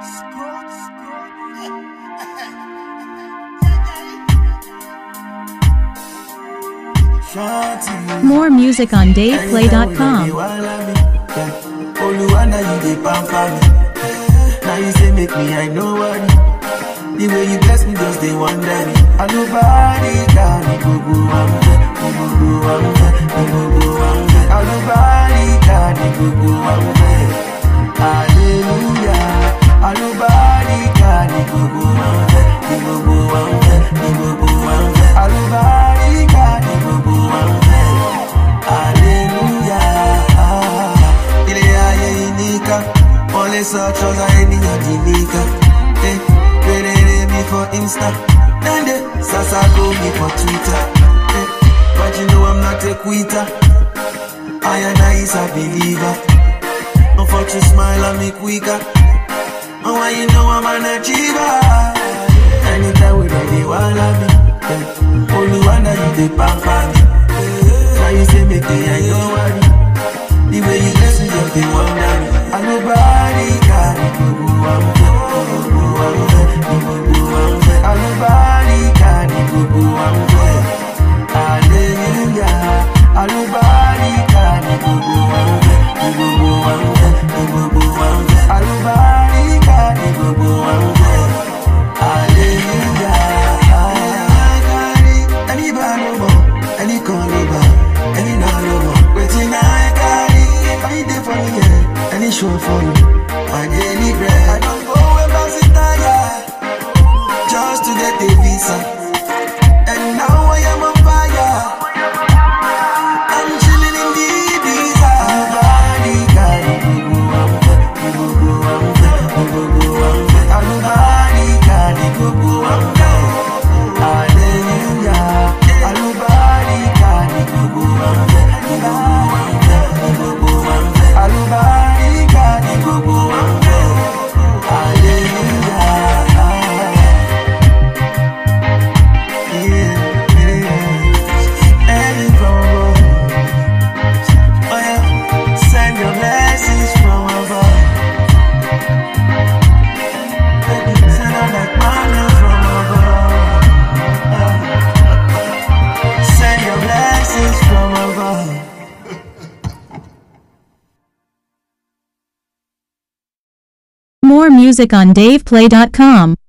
More music on DavePlay.com. Oluwa na you dey pamper me. Now you say make me I know worry. The way you bless me just dey wonder me. Alubarika ni gbogbo wa ń fẹ́, ni gbogbo wa ń fẹ́, ni gbogbo wa ń fẹ́. Alubarika ni gbogbo wa ń fẹ́. Hallelujah. Alubarika ni gbogbo wa ń fẹ́, ni gbogbo wa ń fẹ́, ni gbogbo wa ń fẹ́. Alubarika ni gbogbo wa ń fẹ́. Hallelujah. Ilé ayé ìníkà, wọ́n lè sọ trọ́sà ènìyàn di níkà. Eh, Rere mi for Insta, then they sasa go me for Twitter. Eh, But you know I'm not a quitter. I and I is a believer. No fuck you smile and make weaker. And why you know I'm an achiever. Anytime we ready, walla me. Yeah. Only one that you dey pamper me. Now you say make me I don't worry. The way you bless me just dey wonder me. And nobody can go go am go go am go go am And nobody can go go am go. Hallelujah. And nobody can go go am go go am go go am And nobody can go go am go. Hallelujah. Any bad no more, any call over, any no no more. Waiting I carry, I dey for me, yeah. Any show for you, my daily bread. I don't go embassy tire, just to get the visa. And now I am on fire. I'm chilling in the Ibiza. Nobody can go go am go go go am go go go am Nobody can go go am Hallelujah. Nobody can go go am go go am go go am Nobody can go go am Hallelujah. Yeah, yeah. Any problem. Oh yeah, send your blessings from above. Baby, send out like manna from above. Uh, Send your blessings from above. More music on DavePlay.com.